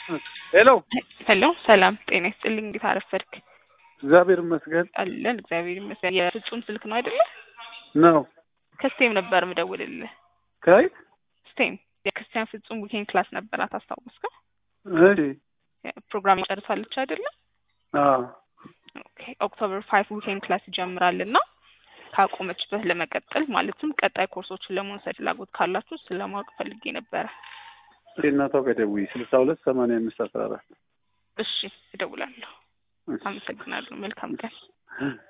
ሄሎ ሄሎ ሰላም ጤና ይስጥልኝ። እንዴት አረፈድክ? እግዚአብሔር ይመስገን አለን እግዚአብሔር ይመስገን። የፍጹም ስልክ ነው አይደለ? ነው። ከስቴም ነበር ምደውልልህ። ከየት? ስቴም የክርስቲያን ፍጹም ዊኬንድ ክላስ ነበራት አስታወስከው? እሺ። ፕሮግራም ጨርሳለች አይደለ? አዎ ኦኬ ኦክቶበር ፋይቭ ዊኬንድ ክላስ ይጀምራል እና ካቆመችበት ለመቀጠል ማለትም ቀጣይ ኮርሶችን ለመውሰድ ፍላጎት ካላችሁ ስለማወቅ ፈልጌ ነበረ። እናቷ ጋር ደውዪ ስልሳ ሁለት ሰማንያ አምስት አስራ አራት እሺ እደውላለሁ። አመሰግናለሁ። መልካም ቀን።